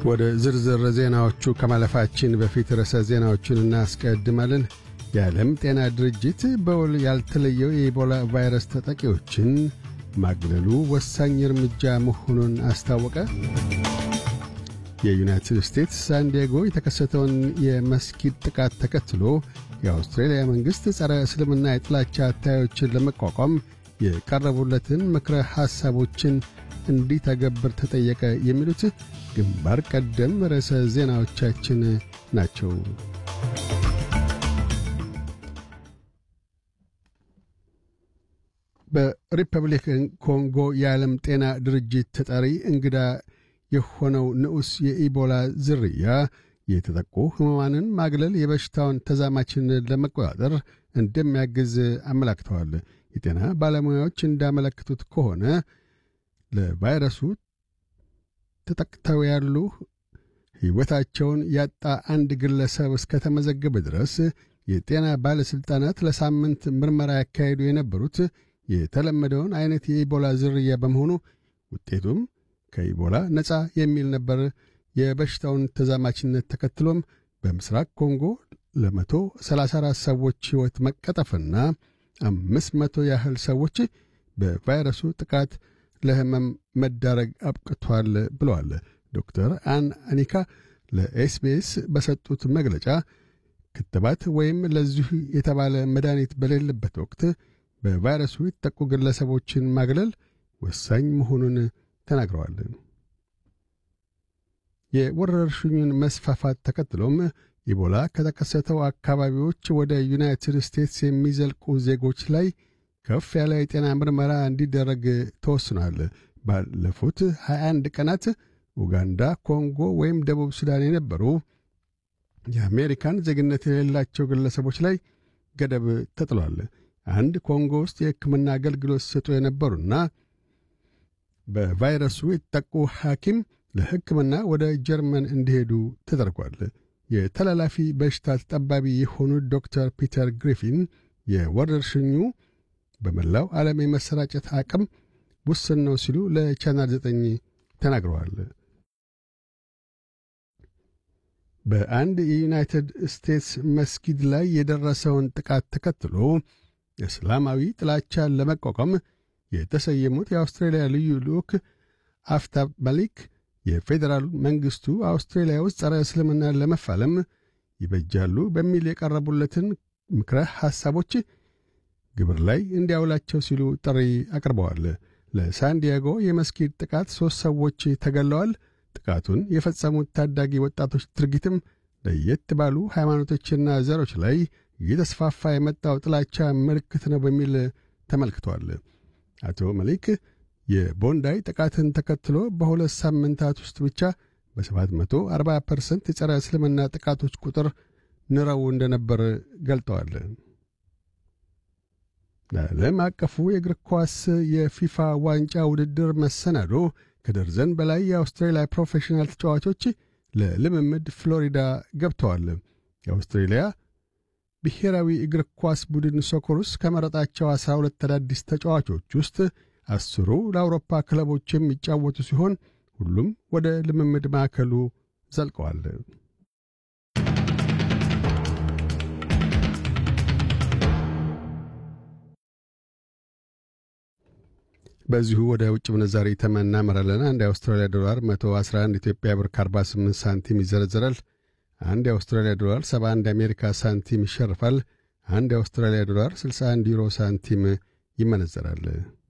ወደ ዝርዝር ዜናዎቹ ከማለፋችን በፊት ርዕሰ ዜናዎቹን እናስቀድማለን። የዓለም ጤና ድርጅት በውል ያልተለየው የኢቦላ ቫይረስ ተጠቂዎችን ማግለሉ ወሳኝ እርምጃ መሆኑን አስታወቀ። የዩናይትድ ስቴትስ ሳንዲያጎ የተከሰተውን የመስጊድ ጥቃት ተከትሎ የአውስትሬልያ መንግሥት ጸረ እስልምና የጥላቻ አታዮችን ለመቋቋም የቀረቡለትን ምክረ ሐሳቦችን እንዲተገብር ተጠየቀ። የሚሉት ግንባር ቀደም ርዕሰ ዜናዎቻችን ናቸው። በሪፐብሊክን ኮንጎ የዓለም ጤና ድርጅት ተጠሪ እንግዳ የሆነው ንዑስ የኢቦላ ዝርያ የተጠቁ ሕሙማንን ማግለል የበሽታውን ተዛማችነት ለመቆጣጠር እንደሚያግዝ አመላክተዋል። የጤና ባለሙያዎች እንዳመለክቱት ከሆነ ለቫይረሱ ተጠቅተው ያሉ ሕይወታቸውን ያጣ አንድ ግለሰብ እስከተመዘገበ ድረስ የጤና ባለሥልጣናት ለሳምንት ምርመራ ያካሄዱ የነበሩት የተለመደውን ዐይነት የኢቦላ ዝርያ በመሆኑ ውጤቱም ከኢቦላ ነፃ የሚል ነበር። የበሽታውን ተዛማችነት ተከትሎም በምስራቅ ኮንጎ ለመቶ ሰላሳ አራት ሰዎች ሕይወት መቀጠፍና አምስት መቶ ያህል ሰዎች በቫይረሱ ጥቃት ለሕመም መዳረግ አብቅቷል ብለዋል። ዶክተር አን አኒካ ለኤስቢኤስ በሰጡት መግለጫ ክትባት ወይም ለዚሁ የተባለ መድኃኒት በሌለበት ወቅት በቫይረሱ የተጠቁ ግለሰቦችን ማግለል ወሳኝ መሆኑን ተናግረዋል። የወረርሽኙን መስፋፋት ተከትሎም ኢቦላ ከተከሰተው አካባቢዎች ወደ ዩናይትድ ስቴትስ የሚዘልቁ ዜጎች ላይ ከፍ ያለ የጤና ምርመራ እንዲደረግ ተወስኗል። ባለፉት 21 ቀናት ኡጋንዳ፣ ኮንጎ ወይም ደቡብ ሱዳን የነበሩ የአሜሪካን ዜግነት የሌላቸው ግለሰቦች ላይ ገደብ ተጥሏል። አንድ ኮንጎ ውስጥ የሕክምና አገልግሎት ሲሰጡ የነበሩና በቫይረሱ የተጠቁ ሐኪም ለሕክምና ወደ ጀርመን እንዲሄዱ ተደርጓል። የተላላፊ በሽታ ተጠባቢ የሆኑት ዶክተር ፒተር ግሪፊን የወረርሽኙ በመላው ዓለም የመሰራጨት አቅም ውስን ነው ሲሉ ለቻናል ዘጠኝ ተናግረዋል። በአንድ የዩናይትድ ስቴትስ መስጊድ ላይ የደረሰውን ጥቃት ተከትሎ እስላማዊ ጥላቻን ለመቋቋም የተሰየሙት የአውስትራሊያ ልዩ ልዑክ አፍታብ ማሊክ የፌዴራል መንግሥቱ አውስትራሊያ ውስጥ ጸረ እስልምናን ለመፋለም ይበጃሉ በሚል የቀረቡለትን ምክረ ሐሳቦች ግብር ላይ እንዲያውላቸው ሲሉ ጥሪ አቅርበዋል። ለሳንዲያጎ የመስጊድ ጥቃት ሦስት ሰዎች ተገለዋል። ጥቃቱን የፈጸሙት ታዳጊ ወጣቶች ድርጊትም ለየት ባሉ ሃይማኖቶችና ዘሮች ላይ እየተስፋፋ የመጣው ጥላቻ ምልክት ነው በሚል ተመልክቷል። አቶ መሊክ የቦንዳይ ጥቃትን ተከትሎ በሁለት ሳምንታት ውስጥ ብቻ በ740 ፐርሰንት የጸረ እስልምና ጥቃቶች ቁጥር ንረው እንደነበር ገልጠዋል። ለዓለም አቀፉ የእግር ኳስ የፊፋ ዋንጫ ውድድር መሰናዶ ከደርዘን በላይ የአውስትራሊያ ፕሮፌሽናል ተጫዋቾች ለልምምድ ፍሎሪዳ ገብተዋል። የአውስትሬሊያ ብሔራዊ እግር ኳስ ቡድን ሶኮሩስ ከመረጣቸው አስራ ሁለት አዳዲስ ተጫዋቾች ውስጥ አስሩ ለአውሮፓ ክለቦች የሚጫወቱ ሲሆን ሁሉም ወደ ልምምድ ማዕከሉ ዘልቀዋል። በዚሁ ወደ ውጭ ምንዛሪ ተመን እናመራለን። አንድ የአውስትራሊያ ዶላር 111 ኢትዮጵያ ብር ከ48 ሳንቲም ይዘረዘራል። አንድ የአውስትራሊያ ዶላር 71 የአሜሪካ ሳንቲም ይሸርፋል። አንድ የአውስትራሊያ ዶላር 61 ዩሮ ሳንቲም ይመነዘራል።